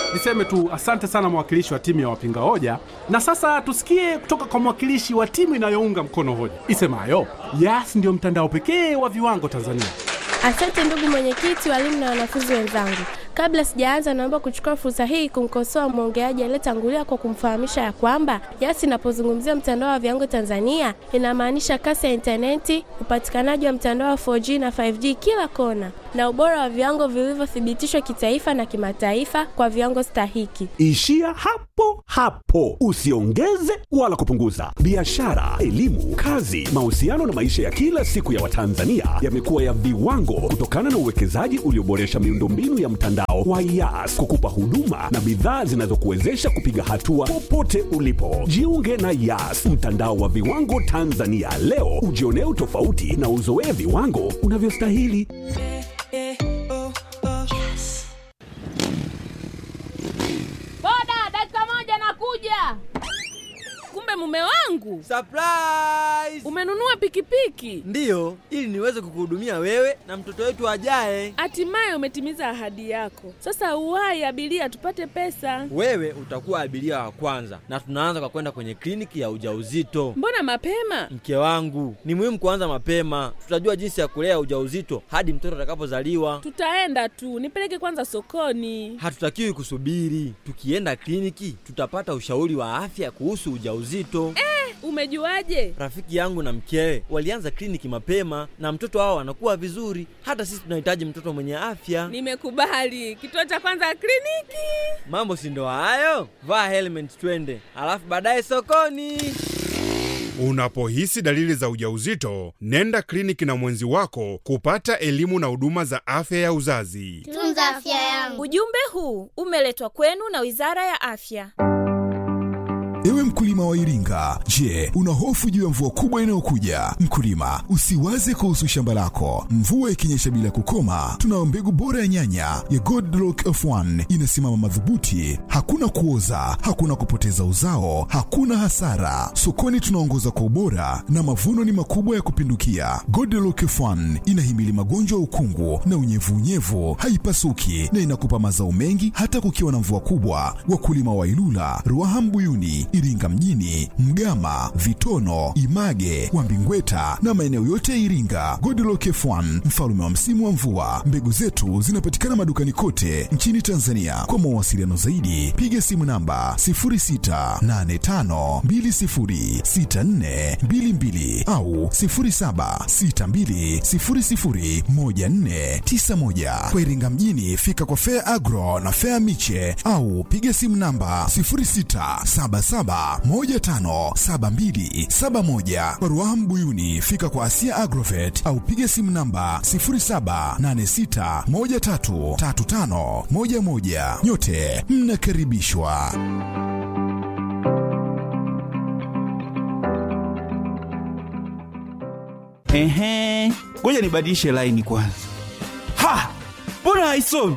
Niseme tu asante sana mwakilishi wa timu ya wapinga hoja, na sasa tusikie kutoka kwa mwakilishi wa timu inayounga mkono hoja isemayo Yas ndio mtandao pekee wa viwango Tanzania. Asante ndugu mwenyekiti, walimu na wanafunzi wenzangu. Kabla sijaanza, naomba kuchukua fursa hii kumkosoa mwongeaji aliyetangulia kwa kumfahamisha ya kwamba Yas inapozungumzia mtandao wa viwango Tanzania inamaanisha kasi ya intaneti, upatikanaji wa mtandao wa 4G na 5G kila kona, na ubora wa viwango vilivyothibitishwa kitaifa na kimataifa kwa viwango stahiki. Ishia hapo hapo, usiongeze wala kupunguza. Biashara, elimu, kazi, mahusiano na maisha ya kila siku ya Watanzania yamekuwa ya viwango kutokana na uwekezaji ulioboresha miundombinu ya mtandao wa Yas kukupa huduma na bidhaa zinazokuwezesha kupiga hatua popote ulipo. Jiunge na Yas, mtandao wa viwango Tanzania leo, ujionee utofauti na uzoee viwango unavyostahili. Boda, dakika moja nakuja. Kumbe mume wangu Surprise! umenunua pikipiki, Ndiyo, ili niweze kukuhudumia wewe na mtoto wetu ajaye. hatimaye umetimiza ahadi yako. Sasa uwahi abiria, tupate pesa. Wewe utakuwa abiria wa kwanza, na tunaanza kwa kwenda kwenye kliniki ya ujauzito. Mbona mapema? Mke wangu, ni muhimu kuanza mapema. Tutajua jinsi ya kulea ujauzito hadi mtoto atakapozaliwa. Tutaenda tu, nipeleke kwanza sokoni. Hatutakiwi kusubiri. Tukienda kliniki, tutapata ushauri wa afya kuhusu ujauzito. Umejuaje? Rafiki yangu na mkewe walianza kliniki mapema na mtoto wao anakuwa vizuri. Hata sisi tunahitaji mtoto mwenye afya. Nimekubali. Kituo cha kwanza kliniki. Mambo si ndo hayo? Vaa helmet twende, alafu baadaye sokoni. Unapohisi dalili za ujauzito, nenda kliniki na mwenzi wako kupata elimu na huduma za afya ya uzazi. Tunza afya yangu. Ujumbe huu umeletwa kwenu na Wizara ya Afya. Ewe mkulima wa Iringa, je, una hofu juu ya mvua kubwa inayokuja? Mkulima, usiwaze kuhusu shamba lako. Mvua ikinyesha bila kukoma, tunayo mbegu bora ya nyanya ya Godlock F1 inasimama madhubuti, hakuna kuoza, hakuna kupoteza uzao, hakuna hasara. Sokoni tunaongoza kwa ubora na mavuno ni makubwa ya kupindukia. Godlock F1 inahimili magonjwa ya ukungu na unyevunyevu, haipasuki na inakupa mazao mengi hata kukiwa na mvua kubwa. Wakulima wa Ilula, Ruaha Mbuyuni, Iringa mjini, Mgama, Vitono, Image, Wambingweta na maeneo yote ya Iringa. Godlock F1 mfalme wa msimu wa mvua. Mbegu zetu zinapatikana madukani kote nchini Tanzania. Kwa mawasiliano zaidi, piga simu namba 0685206422 au 0762001491. Kwa Iringa mjini, fika kwa Fair Agro na Fair Miche au piga simu namba 0677157271. Kwa Ruaha Mbuyuni, fika kwa Asia Agrovet au piga simu namba 0786133511. Nyote mnakaribishwa. Ehe, ngoja nibadilishe laini kwanza. Ha! Mbona haisomi?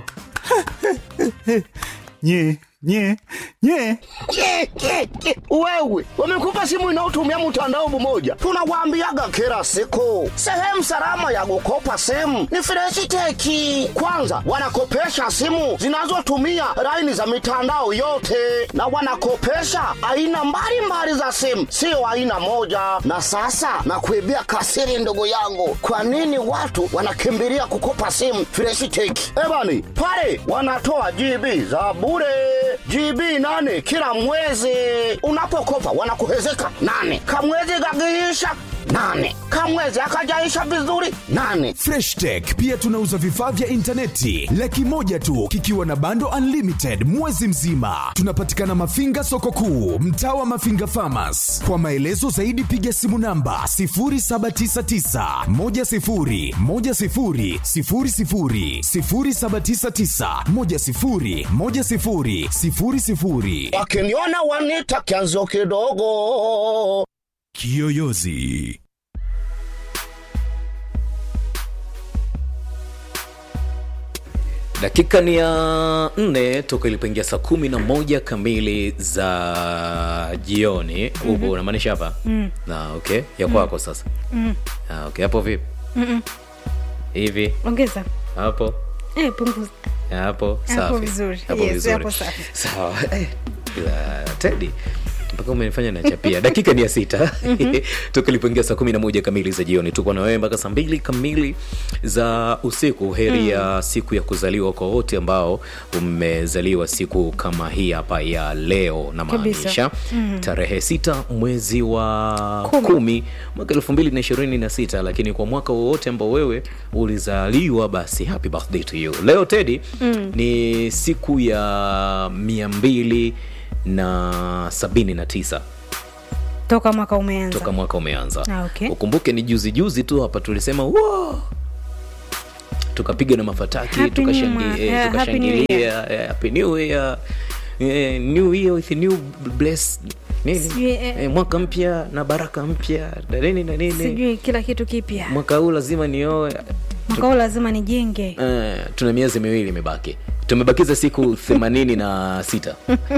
nye nye nye Ke, ke, ke. Wewe wamekupa simu inayotumia mtandao mmoja, tunawaambiaga kila siku, sehemu salama ya kukopa simu ni Freshiteki. Kwanza wanakopesha simu zinazotumia laini za mitandao yote, na wanakopesha aina mbalimbali za simu, sio aina moja. Na sasa nakuibia kasiri, ndugu yangu, kwa nini watu wanakimbilia kukopa simu Freshiteki? Ebani pale wanatoa GB za bure GB nane kila mwezi. Unapokopa wanakuhezeka nane, kamwezi gagiisha nane, kamwezi akajaisha vizuri nane. Fresh Tech pia tunauza vifaa vya intaneti laki moja tu kikiwa na bando unlimited mwezi mzima. Tunapatikana Mafinga soko kuu, mtaa wa Mafinga Farmers. Kwa maelezo zaidi piga simu namba 0799 10 10 00 0799 10 10 00. Wakiniona wanita kianzo kidogo. Kiyoyozi. dakika ni ya nne toka ilipoingia saa kumi na moja kamili za jioni huko Mhm. unamaanisha hapa Mm. na okay ya Mm. kwako sasa Mm. ah, okay hapo vipi Mm-mm. hivi ongeza hapo eh, punguza hapo safi. vizuri. Hapo Yes, vizuri. hapo safi. sawa eh, ila tedi mpaka umenifanya nachapia dakika ni ya sita tukilipoingia saa kumi na moja kamili za jioni tuko na wewe mpaka saa mbili kamili za usiku heri ya siku ya kuzaliwa kwa wote ambao umezaliwa siku kama hii hapa ya leo na Kabisa. maanisha Mm. tarehe sita mwezi wa Kumi. kumi mwaka elfu mbili na ishirini na sita lakini kwa mwaka wowote ambao wewe ulizaliwa basi happy birthday to you leo tedi Mm. ni siku ya mia mbili na sabini na tisa toka mwaka umeanza toka mwaka umeanza Ah, okay. ukumbuke ni juzi juzi tu hapa tulisema wow! tukapiga na mafataki Happy New tukashangi- Ma- eh, yeah, Happy New tukashangilia eh, happy new year eh, new year with new bless nini Sijui, eh, eh, mwaka mpya na baraka mpya na nini na nini sijui kila kitu kipya mwaka huu lazima nioe mwaka huu lazima nijenge eh, tuna miezi miwili imebaki tumebakiza siku themanini na sita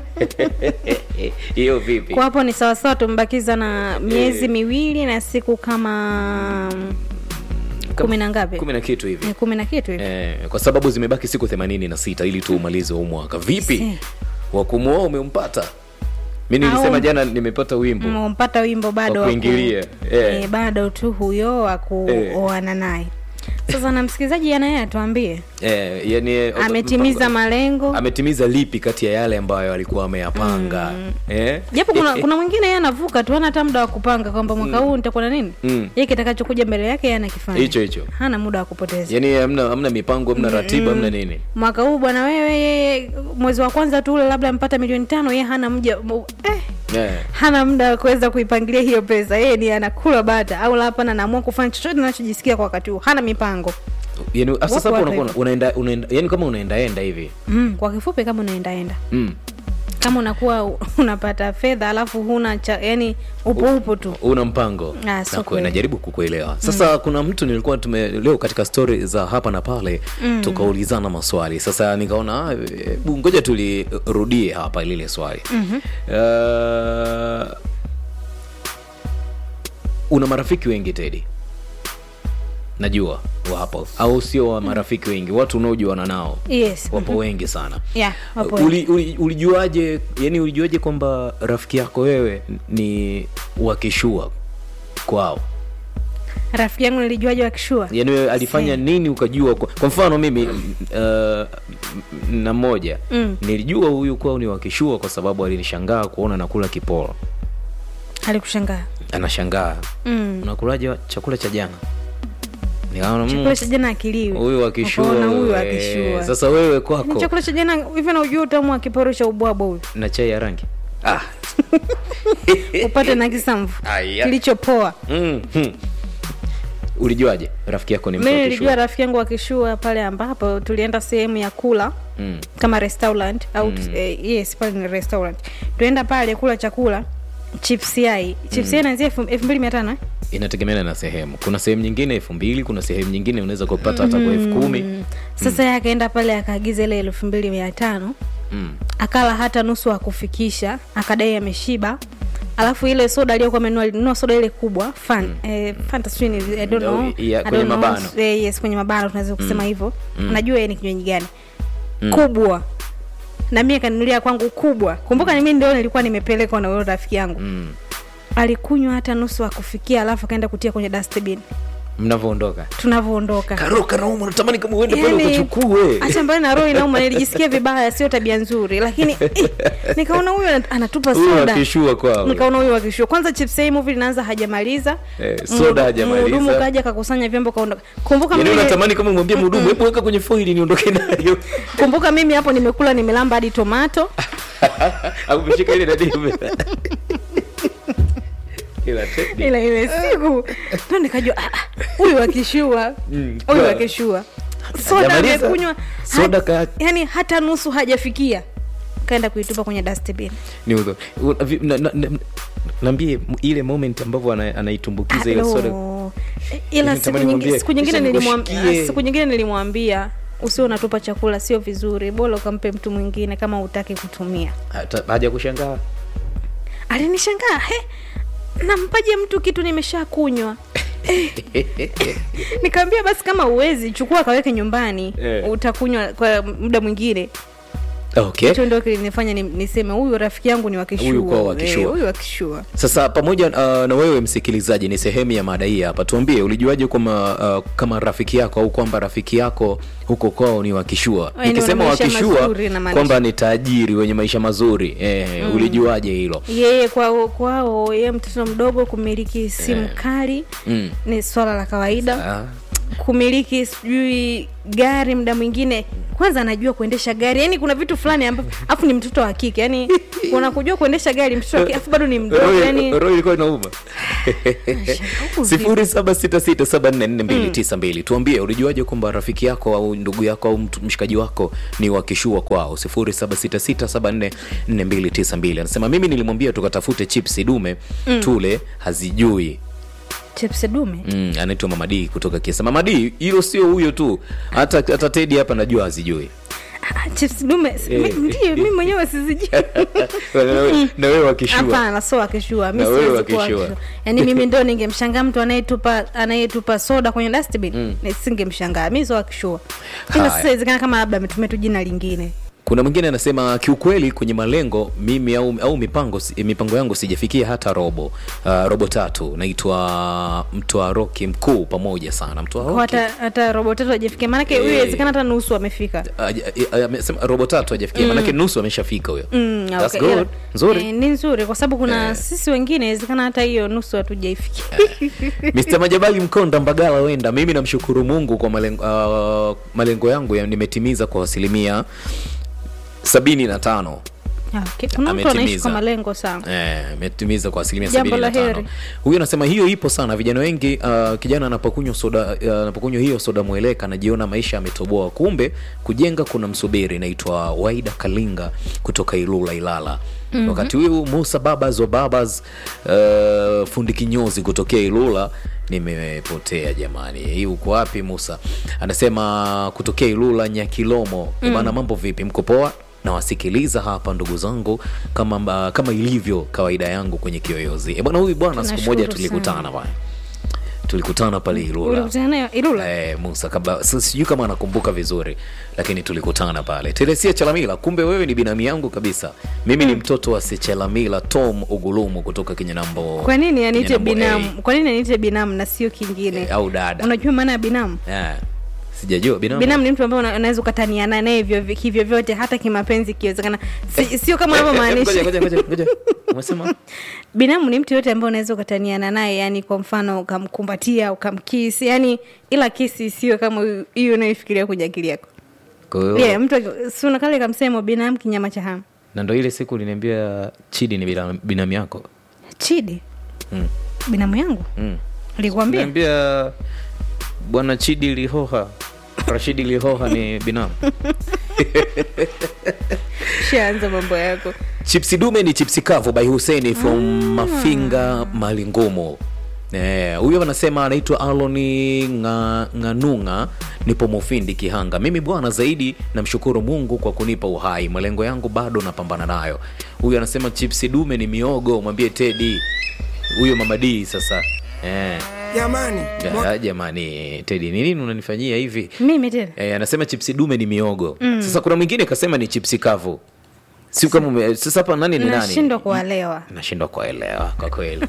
hiyo vipi kwa hapo ni sawasawa tumebakiza na miezi miwili na siku kama kumi na ngapi kumi na kitu hivi Ni kumi na kitu hivi eh, kwa sababu zimebaki siku themanini na sita ili tuumalize huu mwaka vipi Si. wakumuoa umempata mi nilisema Au- jana nimepata wimbo umpata wimbo bado Wa wa ku- kuingilia, eh. eh, bado tu huyo wa kuoana naye sasa na msikilizaji anaye atuambie eh, yani, eh, ametimiza mpango- malengo ametimiza lipi kati ya yale ambayo alikuwa ameyapanga eh? japo kuna, kuna mwingine yeye anavuka tu hana hata muda wa kupanga kwamba mwaka huu nitakuwa na nini Mm. yeye kitakachokuja mbele yake yeye anakifanya hicho hicho hana muda wa kupoteza yani hamna, hamna mipango hamna ratiba Mm. hamna nini mwaka huu bwana wewe yeye mwezi wa kwanza tu ule labda ampata milioni tano yeye hana mja mu- eh, eh. hana muda wa kuweza kuipangilia hiyo pesa yeye ni anakula bata au la hapana anaamua kufanya chochote anachojisikia kwa wakati huu hana mipango yani sasa Wapo hapo watu unakuwa hivyo. unaenda, unaenda yani kama unaendaenda hivi mm, kwa kifupi kama unaendaenda mm. kama unakuwa u- unapata fedha alafu huna cha yani upo upo tu una mpango Ah, so Na kwe- kweli. najaribu kukuelewa sasa kuna mtu nilikuwa tume leo katika stori za hapa na pale Mm. tukaulizana maswali sasa nikaona ah, hebu ngoja tulirudie hapa lile swali Mhm. uh, una marafiki wengi tedi najua wapo au sio wa marafiki wengi watu unaojuana nao yes wapo mhm. wengi sana yeah, wapo Uli, uli, ulijuaje yani ulijuaje kwamba rafiki yako wewe ni wakishua kwao rafiki yangu nilijuaje wakishua yani wewe alifanya nini ukajua kwa, kwa mfano mimi uh, na mmoja Mm. nilijua huyu kwao ni wakishua kwa sababu alinishangaa kuona nakula kiporo alikushangaa anashangaa mm. unakulaje wa- chakula cha jana nikaona mm, chakula cha jana akiliwi huyu wakishua Ukaona huyu eh, akishua sasa wewe Ni kwako chakula cha jana hivyo na ujua utamu wa kiporo cha ubwabwa huyu na chai ya rangi ah. upate na kisamvu Aya. kilichopoa mm, hmm. ulijuaje rafiki yako ni mtu mi wa nilijua kishua? rafiki yangu wakishua pale ambapo tulienda sehemu ya kula mm. kama restaurant au Mm. eh, yes pale ni restaurant tuenda pale kula chakula chips yai chips yai naanzia elfu elfu mbili mia tano eh? inategemeana na sehemu kuna sehemu nyingine elfu mbili kuna sehemu nyingine unaweza kupata hata kwa elfu kumi Mm. sasa yeye akaenda pale akaagiza ile elfu mbili mia tano mm. akala hata nusu akufikisha akadai ameshiba alafu ile soda aliyokuwa amenunua alinunua soda ile kubwa fan eh, fanta sijui ni I don't know. Oh, ya, I kwenye don't know. mabano. Eh, yes kwenye mabano tunaweza kusema Mm. hivyo Mm. unajua yeye ni kinywaji gani Mm. kubwa na mimi akanunulia kwangu kubwa kumbuka ni mimi ndio nilikuwa nimepelekwa na huyo rafiki yangu Mm. alikunywa hata nusu akufikia alafu akaenda kutia kwenye dustbin mnavyoondoka tunavyoondoka karoka nauma natamani kama uende pale Yaani, ukachukue hata mbali na roho inauma nilijisikia vibaya sio tabia nzuri lakini eh, nikaona huyu ana- anatupa Huyu soda akishua kwao. nikaona huyu akishua kwanza chips hii movie linaanza hajamaliza Eh, soda hajamaliza. mhudumu kaja akakusanya vyombo kaondoka kumbuka yaani mimi unatamani kama mwambie mhudumu hebu weka kwenye foili niondoke nayo kumbuka mimi hapo nimekula nimelamba hadi tomato au umeshika ile nadimu ila Teddy. ila ile siku ndo nikajua ah, ah, huyu akishua Mm, huyu kwa- akishua soda Hajamaliza. amekunywa Soda ka- yani hata nusu hajafikia kaenda kuitupa kwenye dustbin ni udho U- vi- na- na- na- naambie m- ile moment ambavyo ana- anaitumbukiza ile soda Hello. ila Yaani siku natamani nyingine mwambie, siku nyingine "Kisha nilimwambia nikushikie." siku nyingine nilimwambia usio unatupa chakula sio vizuri bora ukampe mtu mwingine kama utaki kutumia Hata- haja kushangaa alinishangaa he nampaje mtu kitu nimesha kunywa nikamwambia basi kama uwezi chukua kaweke nyumbani Eh. utakunywa kwa muda mwingine okay hicho ndio kilinifanya ni- niseme huyu rafiki yangu ni wakishua Huyu kwa wakishua. Eh, huyu wakishua sasa pamoja uh, na wewe msikilizaji ni sehemu ya mada hii hapa tuambie ulijuaje kwamba uh, kama rafiki yako au kwamba rafiki yako huko kwao ni wakishua Yaani nikisema wana maisha wakishua mazuri namaanisha. kwamba ni tajiri wenye maisha mazuri eh, Mm. ulijuaje hilo yeye kwao kwao yeye mtoto mdogo kumiliki simu kali mm. ni swala la kawaida ah. kumiliki sijui gari muda mwingine kwanza anajua kuendesha gari yani kuna vitu fulani ambavyo afu ni mtoto wa kike yani kuna kujua kuendesha gari mtoto wa kike afu bado ni mdogo Roho- yani roho ilikuwa inauma sifuri saba sita sita saba nne nne mbili tisa mbili tuambie ulijuaje kwamba rafiki yako au ndugu yako au mtu- mshikaji wako ni wakishua kwao sifuri saba sita sita saba nne nne mbili tisa mbili anasema mimi nilimwambia tukatafute chipsi dume Mm. tule hazijui chips dume mm, anaitwa mamadii kutoka kiesa mamadii hilo sio huyo tu hata hata tedi hapa najua hazijui Ah, chips dume Eh. mi- ndiyo mi mwenyewe sizijui Na wewe- na wewe wakishua hapana so akishua mi Na wewe siwezi kuwa wakishua. akishua. yaani mimi ndo ningemshangaa mtu anayetupa anayetupa soda kwenye dustbin Mm. nisingemshangaa mi so akishua ila Haya. sasa inawezekana kama labda ametumia tu jina lingine kuna mwingine anasema kiukweli kwenye malengo mimi au, au mipango si- mipango yangu sijafikia hata robo uh, robo tatu naitwa mtoa roki mkuu pamoja sana mtoa Kwa roki hata hata robo tatu hajafikia maanake huyu Eh. inawezekana hata nusu amefika Aja- eh, amesema robo tatu hajafikia Mm. manake nusu ameshafika huyo Mm, That's okay. good. Ila- Nzuri. Eh, ni nzuri kwa sababu kuna Eh. sisi wengine inawezekana hata hiyo nusu hatujaifikia Mr. Majabali Mkonda Mbagala wenda mimi namshukuru Mungu kwa malengo, uh, malengo yangu ya nimetimiza kwa asilimia sabini na tano Ah, okay. kuna mtu anaishi Ametimiza. kwa malengo sana Eh, ametimiza kwa asilimia Jambo sabini na la tano heri. huyu anasema hiyo ipo sana vijana wengi uh, kijana anapokunywa soda uh, anapokunywa hiyo soda mweleka anajiona maisha ametoboa kumbe kujenga kuna msubiri naitwa waida kalinga kutoka ilula ilala Mhm. wakati huyu musa babas wa babas uh, fundi kinyozi kutokea ilula nimepotea jamani hii uko wapi musa anasema kutokea ilula nyakilomo Mm. mm. bana mambo vipi mko poa nawasikiliza hapa ndugu zangu kama, mba- kama ilivyo kawaida yangu kwenye kiyoyozi e bwana huyu bwana siku Tunashukuru moja tulikutana sana. bwana tulikutana pale ilula ulikutana nayo ilula Eh, musa kabla si- sijui kama anakumbuka vizuri lakini tulikutana pale telesia chalamila kumbe wewe ni binamu yangu kabisa mimi ni mtoto wa sechalamila tom ugulumu kutoka kinyanambo kwa nini aniite Kinyanambo A. binamu kwa nini aniite binamu na sio kingine au dada unajua maana ya binamu Eh, sijajua binamu binamu ni mtu ambaye una- unaweza ukataniana naye hivyo hivyo vyote hata kimapenzi ikiwezekana si, sio kama Ngoja, unavyomaanisha ngoja, ngoja, ngoja. umesema binamu ni mtu yote ambaye unaweza ukataniana naye yani kwa mfano ukamkumbatia ukamkisi yani ila kisi isiwe kama hiyo unayofikiria kwenye akili yako Kwa hiyo- yeah, mtu aki- si una kale kamsemo binamu kinyama cha hamu na ndo ile siku uliniambia chidi ni binamu binamu yako chidi mm. binamu yangu mm. alikwambia niambia bwana chidi lihoha rashidi lihoha ni binamu shaanza mambo yako chipsi dume ni chipsi kavu by huseni from mafinga malingumu Eh, huyo anasema anaitwa aloni nga, nganunga nipo mufindi kihanga mimi bwana zaidi namshukuru mungu kwa kunipa uhai malengo yangu bado napambana nayo huyu anasema chipsi dume ni miogo mwambie tedi huyo mama d sasa eh. jamani Ja, jamani tedi ni nini unanifanyia hivi mimi tena eh, anasema chipsi dume ni miogo Mm. sasa kuna mwingine kasema ni chipsi kavu si kama ume- sasa hapa nani ni nani nashindwa kuwalewa nashindwa kuelewa kwa kweli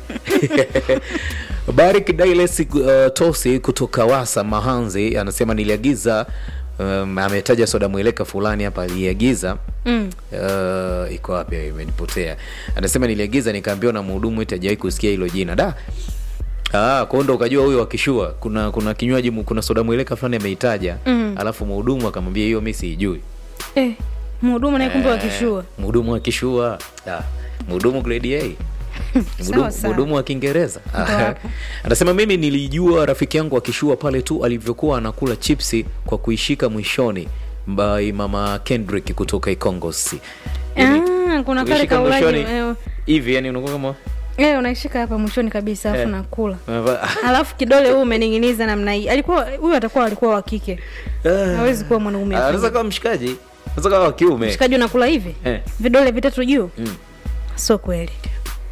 barik dailes uh, tosi kutoka wasa mahanzi anasema niliagiza um, ametaja soda mweleka fulani hapa aliagiza mm. uh, iko wapi imenipotea anasema niliagiza nikaambiwa na mhudumu eti hajawahi kusikia hilo jina da Ah, kwa hiyo ndo ukajua huyo akishua kuna kuna kinywaji mu- kuna soda mweleka fulani ameitaja Mm. alafu mhudumu akamwambia hiyo mi siijui eh, mhudumu naye kumbe Eh, wakishua mhudumu akishua ah, mhudumu grade A Mhudumu- Sawa, sawa. mhudumu wa kiingereza Ndo hapo. anasema mimi nilijua rafiki yangu akishua pale tu alivyokuwa anakula chipsi kwa kuishika mwishoni by mama kendrick kutoka ikongosi Ah, kuna kale Ukishika kaulaji mwishoni, eh, hivi yani unakuwa kama eh, unaishika hapa mwishoni kabisa alafu Eh. nakula unavaa- alafu kidole huu umening'iniza namna hii alikuwa huyu atakuwa alikuwa wa kike hawezi kuwa mwanaume anaweza afanye. kawa mshikaji anaweza kawa wa kiume mshikaji unakula hivi Eh. vidole vitatu juu Mm. sio kweli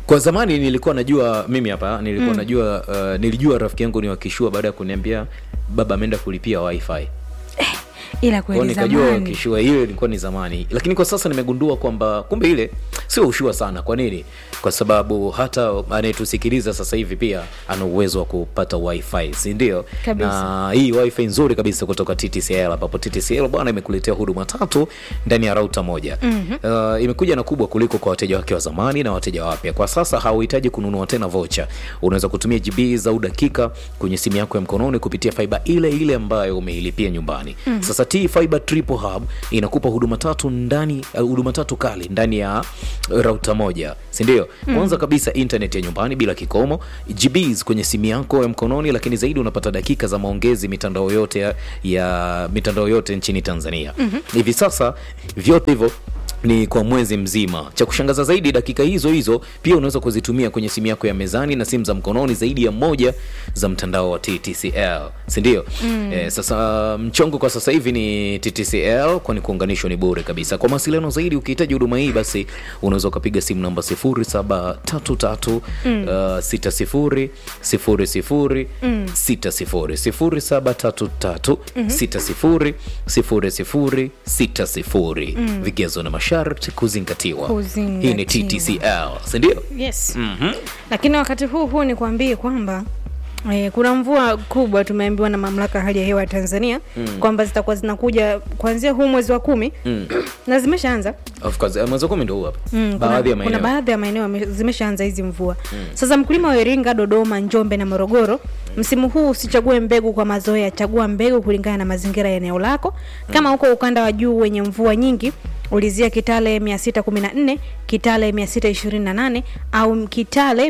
kwa zamani nilikuwa najua mimi hapa nilikuwa Mm. najua uh, nilijua rafiki yangu ni wakishua baada ya kuniambia baba ameenda kulipia wifi ila kwao kweli nikajua zamani wakishua hiyo ilikuwa ni zamani lakini kwa sasa nimegundua kwamba kumbe ile sio ushua sana kwa nini kwa sababu hata anayetusikiliza sasa hivi pia ana uwezo wa kupata wifi si ndio Kabisa. na hii wifi nzuri kabisa kutoka ttcl ambapo ttcl bwana imekuletea huduma tatu ndani ya rauta moja Mhm. uh, imekuja na kubwa kuliko kwa wateja wake wa zamani na wateja wapya kwa sasa hauhitaji kununua tena vocha unaweza kutumia gb au dakika kwenye simu yako ya mkononi kupitia faiba ile ile ambayo umeilipia nyumbani Mm. sasa t fiber triple hub inakupa huduma tatu ndani uh, huduma tatu kali ndani ya rauta moja sindio Mm. kwanza kabisa internet ya nyumbani bila kikomo gbs kwenye simu yako ya mkononi lakini zaidi unapata dakika za maongezi mitandao yote ya, ya mitandao yote nchini tanzania Mhm. hivi sasa vyote hivyo ni kwa mwezi mzima cha kushangaza zaidi dakika hizo hizo pia unaweza kuzitumia kwenye simu yako ya mezani na simu za mkononi zaidi ya moja za mtandao wa ttcl sindio Mm. eh, sasa mchongo kwa sasa hivi ni ttcl kwani kuunganishwa ni bure kabisa kwa mawasiliano zaidi ukihitaji huduma hii basi unaweza ukapiga simu namba 0733 Mm. uh, 60 00 Mm. 60 0733 Mhm. 60 00 60 Mm. vigezo na masharti kuzingatiwa Kuzingatiwa. hii ni ttcl sindio yes mm-hmm. lakini wakati huu huu nikwambie kwamba Eh, kuna mvua kubwa tumeambiwa na mamlaka ya hali ya hewa ya tanzania Mm. kwamba zitakuwa zinakuja kuanzia huu mwezi wa kumi mm. na zimeshaanza of course eh, mwezi wa kumi ndo huu hapa Mm, baadhi ya kuna, kuna maeneo baadhi ya maeneo yame- zimeshaanza hizi mvua Mm. sasa mkulima wa iringa dodoma njombe na morogoro msimu huu usichague mbegu kwa mazoea chagua mbegu kulingana na mazingira ya eneo lako kama huko ukanda wa juu wenye mvua nyingi ulizia kitale 614 kitale 628 au kitale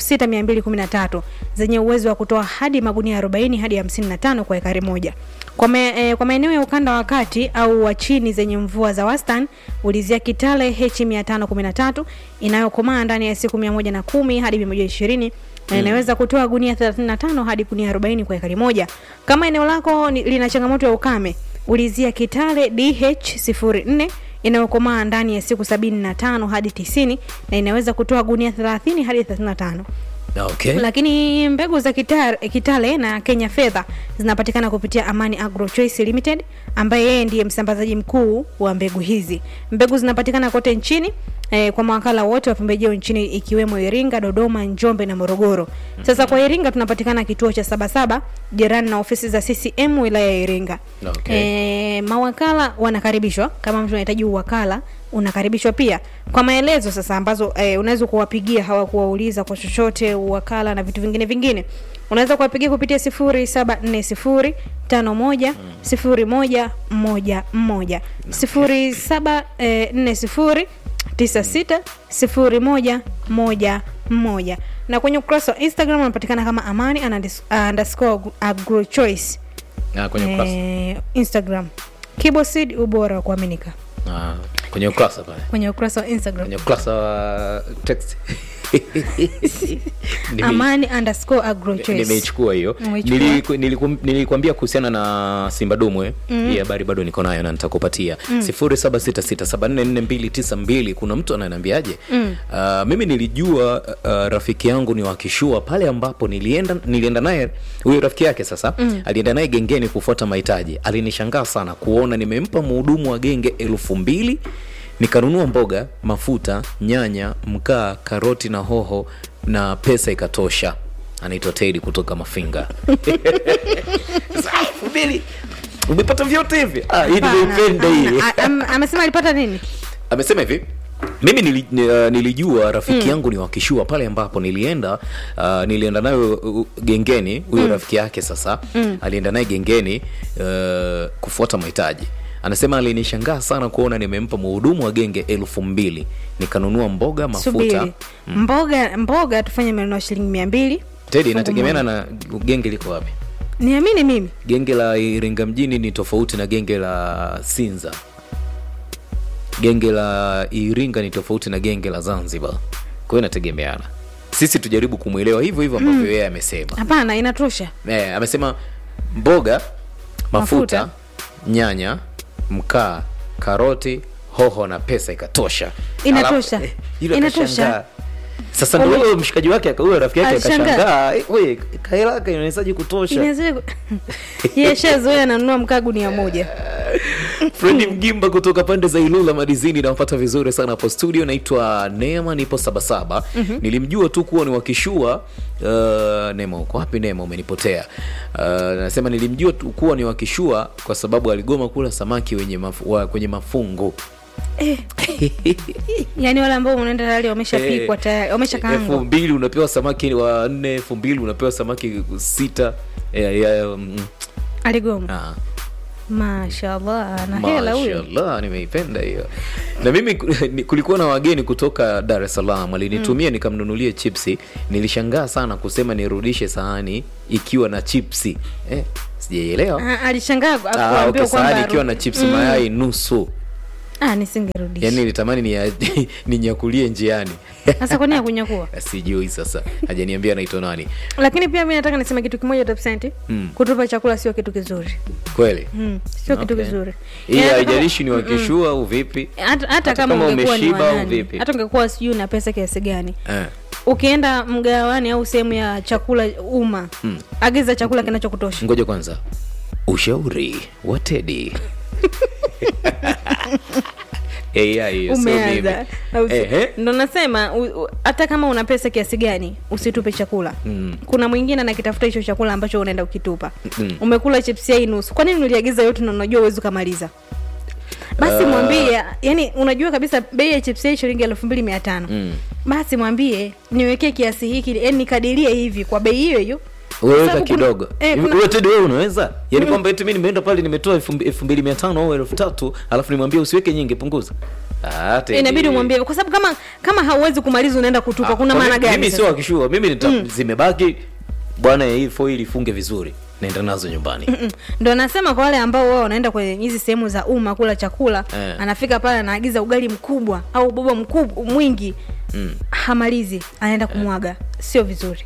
6213 zenye uwezo wa kutoa hadi magunia 40 hadi 55 kwa ekari moja kwa, me, eh, kwa maeneo ya ukanda wa kati au wa chini zenye mvua za wastani ulizia kitale h 513 inayokomaa ndani ya siku 110 hadi 120 na Mm. inaweza kutoa gunia 35 hadi gunia 40 kwa ekari moja kama eneo lako ni- lina changamoto ya ukame ulizia kitale dh 04 inayokomaa ndani ya siku 75 hadi 90 na inaweza kutoa gunia 30 hadi 35 okay. lakini mbegu za kitale, kitale na kenya fedha zinapatikana kupitia amani agro choice limited ambaye yeye ndiye msambazaji mkuu wa mbegu hizi mbegu zinapatikana kote nchini eh, kwa mawakala wote wa pembejeo nchini ikiwemo iringa dodoma njombe na morogoro sasa kwa iringa tunapatikana kituo cha sabasaba jirani na ofisi za ccm wilaya ya iringa Okay. e, mawakala wanakaribishwa kama mtu anahitaji uwakala unakaribishwa pia kwa maelezo sasa ambazo e, unaweza kuwapigia hawakuwauliza kwa chochote uwakala na vitu vingine vingine unaweza kuwapigia kupitia sifuri saba nne sifuri tano moja sifuri moja moja moja sifuri saba eh, nne sifuri tisa sita sifuri moja moja moja na kwenye ukurasa wa instagram unapatikana kama amani unders- underscore agro choice Ah, kwenye ukurasa eh, instagram kibosid ubora wa kuaminika Ah, kwenye ukurasa pale kwenye ukurasa wa instagram kwenye ukurasa wa text Nime- amani underscore agro choice nimeichukua hiyo Umeichukua? Niliku- niliku- nilikuambia kuhusiana na simba dumwe Mm. hii habari bado niko nayo na nitakupatia Mm. 0766744292 kuna mtu ananiambiaje Mm. Uh, mimi nilijua uh, rafiki yangu ni wakishua pale ambapo nilienda nilienda naye huyo rafiki yake sasa Mm. alienda naye gengeni kufuata mahitaji alinishangaa sana kuona nimempa mhudumu wa genge elfu mbili nikanunua mboga mafuta nyanya mkaa karoti na hoho na pesa ikatosha anaitwa tedi kutoka mafinga Sasa, elfu mbili umepata vyote hivi ah, hii nimeipenda hii A- am- amesema alipata nini amesema hivi mimi nili, ni- uh, nilijua rafiki Mm. yangu ni wakishua pale ambapo nilienda uh, nilienda nayo uh, gengeni huyo Mm. rafiki yake sasa Mm. alienda naye gengeni uh, kufuata mahitaji anasema alinishangaa sana kuona nimempa mhudumu wa genge elfu mbili nikanunua mboga mafuta subiri mboga mboga tufanye menunua shilingi mia mbili tedi inategemeana na genge liko wapi niamini mimi genge la iringa mjini ni tofauti na genge la sinza genge la iringa ni tofauti na genge la zanzibar kwa hiyo inategemeana sisi tujaribu kumwelewa hivyo hivyo ambavyo Mm. yeye amesema hapana inatosha eh, amesema mboga mafuta, Mafuta. nyanya mkaa karoti hoho na pesa ikatosha Inatosha. Alafu, eh, yule Inatosha. akashangaa. sasa ndo Ume- huyo mshikaji wake aka- huyo rafiki yake Alishangaa. akashangaa "Eh, we kaelaka inawezaji kutosha Inaweza- yeye shazoea ananunua mkaa gunia moja fredi mgimba kutoka pande za ilula madizini nampata vizuri sana hapo studio naitwa neema nipo sabasaba Mhm. nilimjua tu kuwa ni wakishua uh, neema uko wapi neema umenipotea uh, nasema nilimjua tu kuwa ni wakishua kwa sababu aligoma kula samaki wenye mafu, wa, kwenye mafungo yaani wale ambao unaenda tayari wameshapikwa Eh, tayari elfu wameshakaangwa mbili unapewa samaki wa nne elfu mbili unapewa samaki sita eh, ya, mm, aligoma ah. mashallah na hela huyo Mashallah, nimeipenda hiyo na mimi ku- ni- kulikuwa na wageni kutoka dar es salaam alinitumia nikamnunulie chipsi nilishangaa sana kusema nirudishe sahani ikiwa na chipsi eh, sijaielewa Ah, alishangaa Ah, kuambiwa okay, sahani kwamba ikiwa na chipsi Mm. mayai nusu ah, nisingerudisha yani nilitamani ni ninyakulie njiani sasa kwani akunyakua sijui sasa hajaniambia naitwa nani lakini pia mi nataka niseme kitu kimoja topsenti Mm. kutupa chakula sio kitu kizuri kweli mm. sio kitu Okay. kizuri hii Yaani hata haijalishi ni kama- wakishua au vipi hata, hata kama kama ungekuwa ni umeshiba au wanani vipi hata ungekuwa sijui na pesa kiasi gani eh. ukienda mgawani au sehemu ya chakula umma mm. agiza chakula kinachokutosha ngoja kwanza ushauri wa tedi AI hiyo, sio mimi. umeanza Au si- Ehe. ndo nasema u- u- hata kama una pesa kiasi gani usitupe chakula Mm. kuna mwingine anakitafuta hicho chakula ambacho unaenda ukitupa Mm. umekula chips yai nusu kwa nini uliagiza yote na unajua uwezi ukamaliza basi Ah. mwambie yani unajua kabisa bei ya chips yai shilingi elfu mbili mia tano Mm. basi mwambie niwekee kiasi hiki yani nikadirie hivi kwa bei hiyo hiyo weweka sababu kuna- kidogo eh, Hivi kuna- wewe Teddy wewe unaweza yaani Mm. kwamba eti mimi nimeenda pale nimetoa elfu mbi- elfu mbili mia tano au elfu tatu alafu nimwambie usiweke nyingi punguza Ah, Teddy. inabidi umwambie kwa sababu kama kama hauwezi kumaliza unaenda kutupa Ah, kuna kwa maana mimi- gani mimi sasa? sio akishua mimi nita, Mm. zimebaki bwana hii foil ifunge vizuri naenda nazo nyumbani Mm-mm. ndo nasema kwa wale ambao wao wanaenda kwenye hizi sehemu za umma kula chakula Eh. anafika pale anaagiza ugali mkubwa au boba mkubwa mwingi mm. hamalizi anaenda kumwaga sio vizuri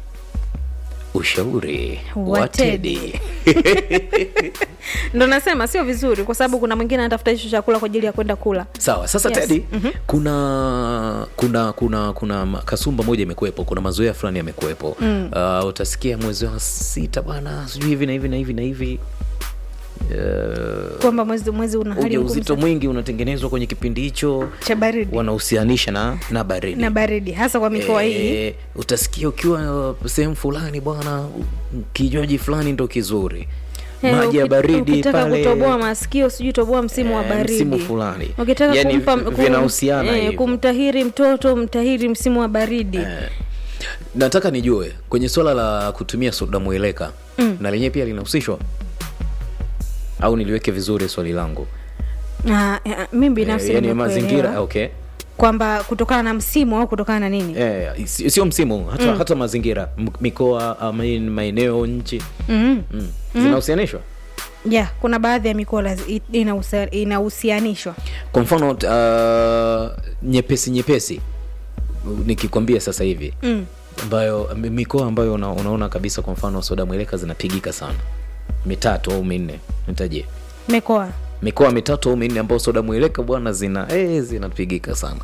ushauri Wa wa Teddy. Teddy. ndo nasema sio vizuri kwa sababu kuna mwingine anatafuta hicho chakula kwa ajili ya kwenda kula sawa sasa Yes. tedi Mhm. kuna kuna kuna kuna ma- kasumba moja imekuwepo kuna mazoea fulani yamekuwepo Mm. uh, utasikia mwezi wa sita bwana sijui hivi na hivi na hivi na hivi uh, kwamba mwezi mwezi una hali uja ngumu uzito sana. mwingi unatengenezwa kwenye kipindi hicho cha baridi wanahusianisha na na baridi na baridi hasa kwa mikoa hii Eh, utasikia ukiwa uh, sehemu fulani bwana u- kinywaji fulani ndo kizuri Eh, maji ya uki- baridi ukitaka pale kutoboa masikio sijui toboa msimu wa eh, baridi msimu fulani ukitaka yani kumpa kum- vinahusiana eh, hivyo. kumtahiri mtoto mtahiri msimu wa baridi Eh, nataka nijue kwenye swala la kutumia soda mweleka Mm. na lenyewe pia linahusishwa au niliweke vizuri swali langu Ah, eh, mi binafsi Eh, yani nimekuelewa. mazingira okay kwamba kutokana na msimu au kutokana na nini eh, si- sio msimu hata, Mm. hata mazingira m- mikoa ama hii ni maeneo nchi mm mm. Mm. zinahusianishwa yeah kuna baadhi ya mikoa lazi- i- inahusia- inahusianishwa kwa mfano uh, nyepesi nyepesi nikikwambia sasa hivi mm. ambayo mi- mikoa ambayo una, unaona kabisa kwa mfano soda mweleka zinapigika sana mitatu au minne nitajie mikoa mikoa mitatu au minne ambayo soda mweleka bwana zina eh, zinapigika sana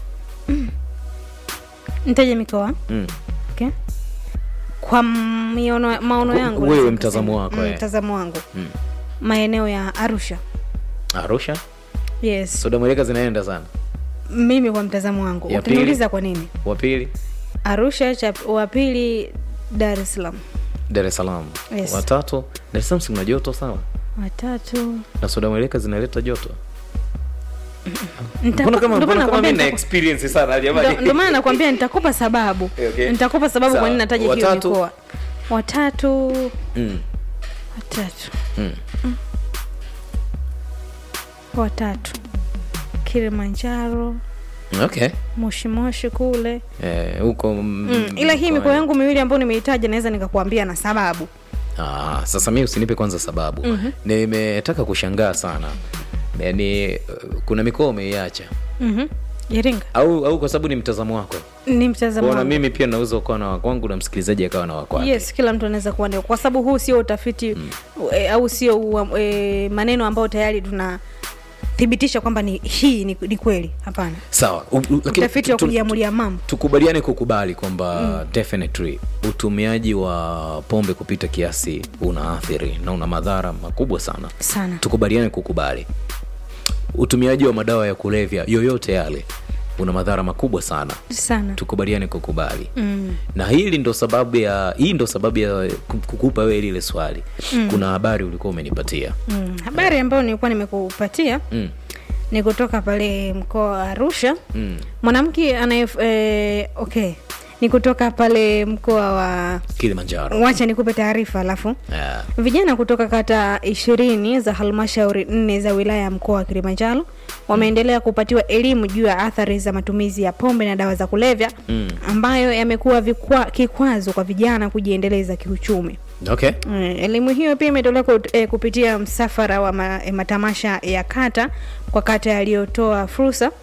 ntaje mikoa mm. okay. kwa miono, maono Ku- yangu wewe naweza mtazamo kusema. wako, Mm, eh. mtazamo wangu Mm. maeneo ya arusha arusha yes soda mweleka zinaenda sana mimi kwa mtazamo wangu Ya pili? utaniuliza kwa nini wa pili arusha cha wa pili dar es salaam dar es salaam Yes. watatu dar es salaam si kuna joto sana watatu na soda mweleka zinaleta joto Nita- mbona kama ndo mbona maana kama nakwambia mimi na nitaku- experience sana ndo- jamani ndo maana nakwambia nitakupa sababu Eh, okay. nitakupa sababu Sawa. kwa nini nataja hiyo Watatu. mikoa watatu mm. watatu Mm. watatu kilimanjaro okay moshimoshi kule Eh, huko mm, mm. ila hii mkoani. mikoa yangu miwili ambayo nimeitaja naweza nikakuambia na sababu Ah, sasa mi usinipe kwanza sababu Mhm. nimetaka kushangaa sana yani uh, kuna mikoa umeiacha mm-hmm. iringa au au kwa sababu ni mtazamo wako ni mtazamo kuona wangu. mimi pia naweza ukawa na wakwangu na msikilizaji akawa na wakwake yes kila mtu anaweza kuwa ndio kwa sababu huu sio utafiti mm. e, au sio ua- e, maneno ambayo tayari tuna kuthibitisha kwamba ni hii ni, ni kweli hapana sawa U- u- lakini utafiti wa tu- tu- kujiamulia mambo tukubaliane kukubali kwamba Mm. definitely utumiaji wa pombe kupita kiasi unaathiri na una madhara makubwa sana sana tukubaliane kukubali utumiaji wa madawa ya kulevya yoyote yale una madhara makubwa sana sana tukubaliane kukubali mm. na hili ndo sababu ya hii ndo sababu ya ku- kukupa wewe lile swali Mm. kuna habari ulikuwa umenipatia Mm. habari ambayo nilikuwa nimekupatia mm. ni kutoka pale mkoa wa arusha Mm. mwanamke anaye eh, okay ni kutoka pale mkoa wa kilimanjaro wacha nikupe taarifa alafu yeah. vijana kutoka kata ishirini za halmashauri nne za wilaya ya mkoa wa kilimanjaro wameendelea kupatiwa elimu juu ya athari za matumizi ya pombe na dawa za kulevya mm. ambayo yamekuwa vikwa- kikwazo kwa vijana kujiendeleza kiuchumi okay Mm, elimu hiyo pia imetolewa kut- eh, kupitia msafara wa ma, eh, matamasha ya kata kwa kata yaliyotoa fursa